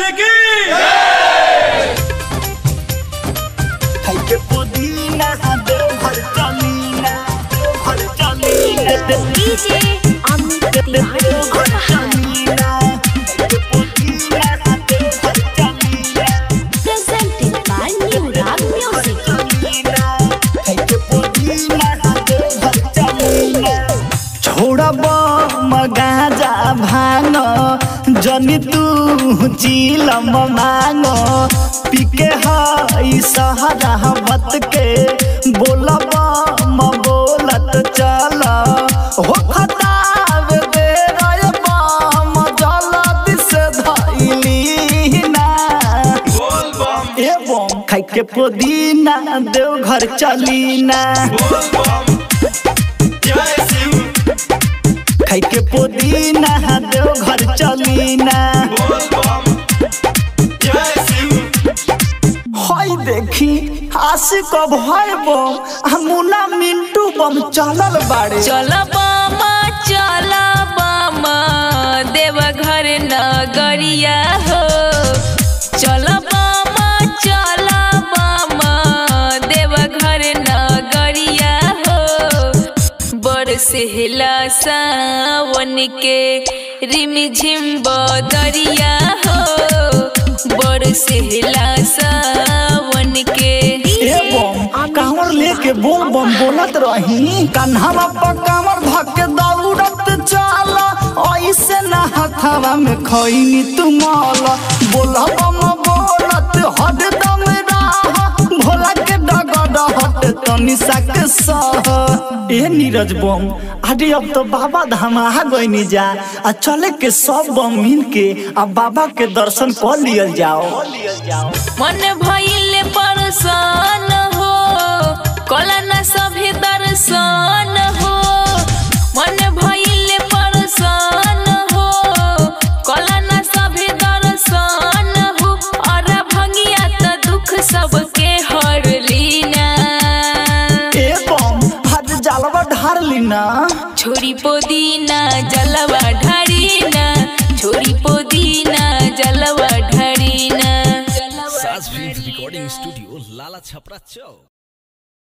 की खाइके पुदीना देवघर चलीना देवघर चलीना डीजे अमित तिवारी देवघर चलीना खाइके पुदीना Deoghar चलीना presented by New Rag Music. चलीना खाइके पुदीना देवघर चलीना छोड़ब मगाजा भांग जनी तू चिलम मांग पीके हई सहरावत के बोलब म बोलत चल हो खताब दे रे बम जल्दी से धइली ना बोल बम एवं खाइके पुदीना देवघर चलीना बोल बम जय शिव खाइके पुदीना देवघर चलीना बोल बम जय शिव हई देखी आशिक भय बम आ मुन्ना मिंटू बम चलल बाड़े चल बामा चल बामा देवघर नगरिया हो चल बामा चल बामा देवघर नगरिया हो बरसेला सावन के रिम झिम बदरिया हो बरसेला सावन के एवं कांवर लेके बोल बम बोलत रही कन्हवा पर कांवर धके दौड़त चल ऐसे ना हथवा में खैनी तुमल बोल बम बोलत हरदम राह भोला के डगड हट तनी साक सह ए नीरज बम अरे अब तो बाबा धाम आ गइनी जा आ चले के सब बम मिल के आ बाबा के दर्शन कर लियल जाओ मन भइले परसान हो कलन सभी दर्शन हो मन भइले परसान हो कलन सभी दर्शन हो और भंगिया त दुख सबके हर लीना एवं हज जलवा ढार लीना छोरी पोदीना जलवा ढारीना छोरी पोदीना जलवा ढारीना साज फिल्म रिकॉर्डिंग स्टूडियो लाला छपरा चौक